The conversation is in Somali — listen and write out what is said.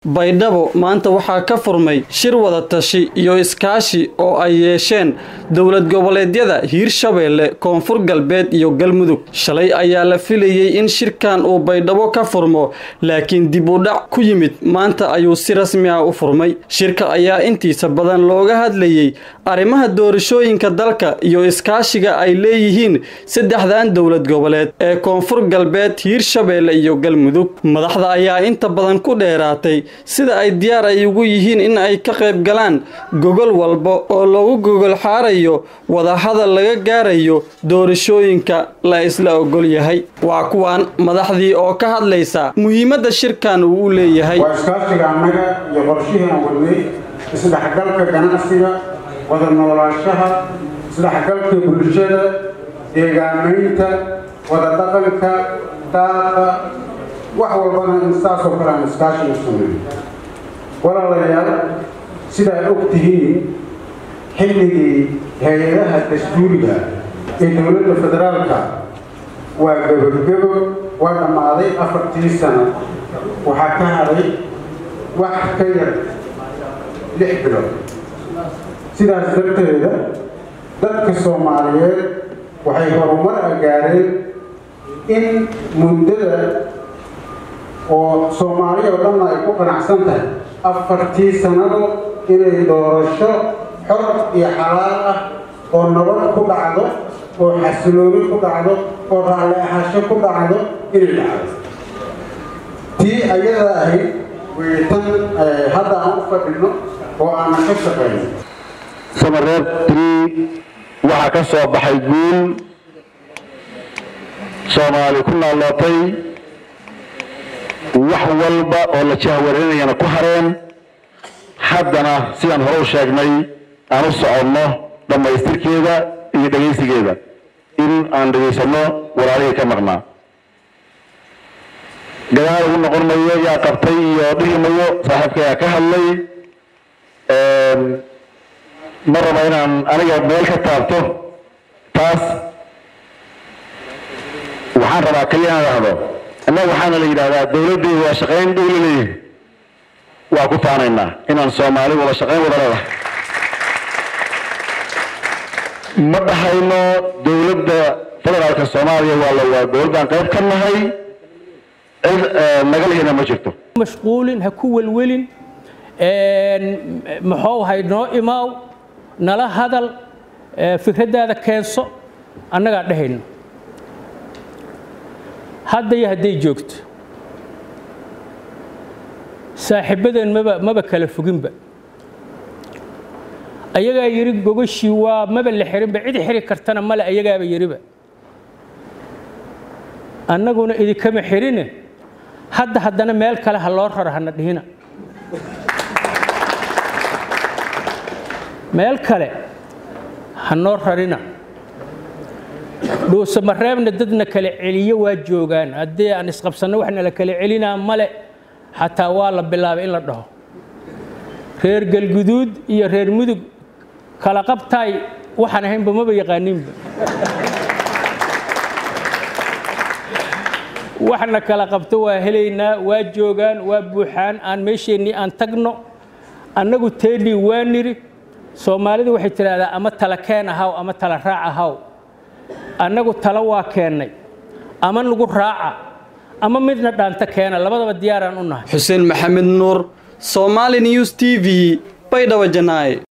baydhabo maanta waxaa ka furmay shir wada tashi iyo iskaashi oo ay yeesheen dowlad goboleedyada hiirshabeelle koonfur galbeed iyo galmudug shalay ayaa la filayey in shirkan uu baydhabo ka furmo laakiin dib u dhac ku yimid maanta ayuu si rasmi ah u furmay shirka ayaa intiisa badan looga hadlayey arrimaha doorashooyinka dalka iyo iskaashiga ay leeyihiin saddexdan dowlad goboleed ee koonfur galbeed hiirshabeelle iyo galmudug madaxda ayaa inta badan ku dheeraatay sida ay diyaar ay ugu yihiin in ay ka qayb galaan gogol walba oo lagu gogol xaarayo wadahadal laga gaarayo doorashooyinka la isla ogol yahay waa kuwan madaxdii oo ka hadlaysa muhiimadda shirkan uu u leeyahay waa iskaashiga annaga iyo qorshihii aan wadnay isdhexgalka ganacsiga wada noolaanshaha isdhexgalka bulshada deegaamaynta wada dhaqanka daaqa wax walbana in saasoo kale aan iskaashiga sameyn walaalayaal sidaad og tihiin xilligii hay-adaha dastuuriga ee dowladda federaalka waa gabogebo waa dhammaaday afartii sano waxaa ka haday wax ka yar lix bilood sidaas darteeda dadka soomaaliyeed waxay horumar a gaareen in muddada oo soomaaliya oo dhanna ay ku qanacsan tahay afartii sannado inay doorasho xor iyo xalaal ah oo nabad ku dhacdo oo xasilooni ku dhacdo oo raalli ahasho ku dhacdo inay dhacdo tii ayada ahayd way tan hadda aan u fadhino oo aanan ka shaqayno samareeb trii waxaa ka soo baxay guul soomaali ku naallootay wax walba oo la jahwareynayana ku hareen haddana sidaan hore u sheegnay aan u soconno dhammaystirkeeda iyo dhegaysigeeda in aan dhegaysanno walaalihii ka maqnaa gadaal ugu noqon mayo yaa qabtay iyo dhihi mayo saaxiibkayaa ka hadlay ma raba inaan aniga meel ka taabto taas waxaan rabaa kaliya inaan dhahdo innaga waxaana la yidhahdaa dawladdeedu waa shaqayn dhow la leeyahay waa ku faanaynaa inaan soomaali wada shaqayn wada leedahay ma dhahayno dawladda federaalka soomaaliya waa la waa dowladdaan qayb ka nahay cid naga lihina ma jirto mashquulin ha ku welwelin muxuu ahay noo imaaw nala hadal fikraddaada keenso annagaa dhehayno hadda iyo hadday joogto saaxiibbadeen maba maba kala foginba ayagaa yidhi gogashii waa maba la xirinba cid xiri kartana male ayagaaba yidhiba annaguna idinkama xirine hadda haddana meel kale ha loo raro hana dhihina meel kale ha noo rarina dhuusamareebna dadna kala celiyo waa joogaan haddii aan isqabsanno waxna la kala celinaa male xataa waa la bilaabay in la dhaho reer galguduud iyo reer mudug kala qabtaay waxaan ahaynba maba yaqaaninba waxna kala qabto waa helaynaa waa joogaan waa buuxaan aan meesheennii aan tagno annagu teennii waa niri soomaalidu waxay tidhaahdaa ama tala keen ahaw ama tala raac ahaw annagu talo waa keennay ama nagu raaca ama midna dhaanta keena labadaba diyaaraan u nahay xuseen maxamed nuur somaali news t v baydhabo janaaye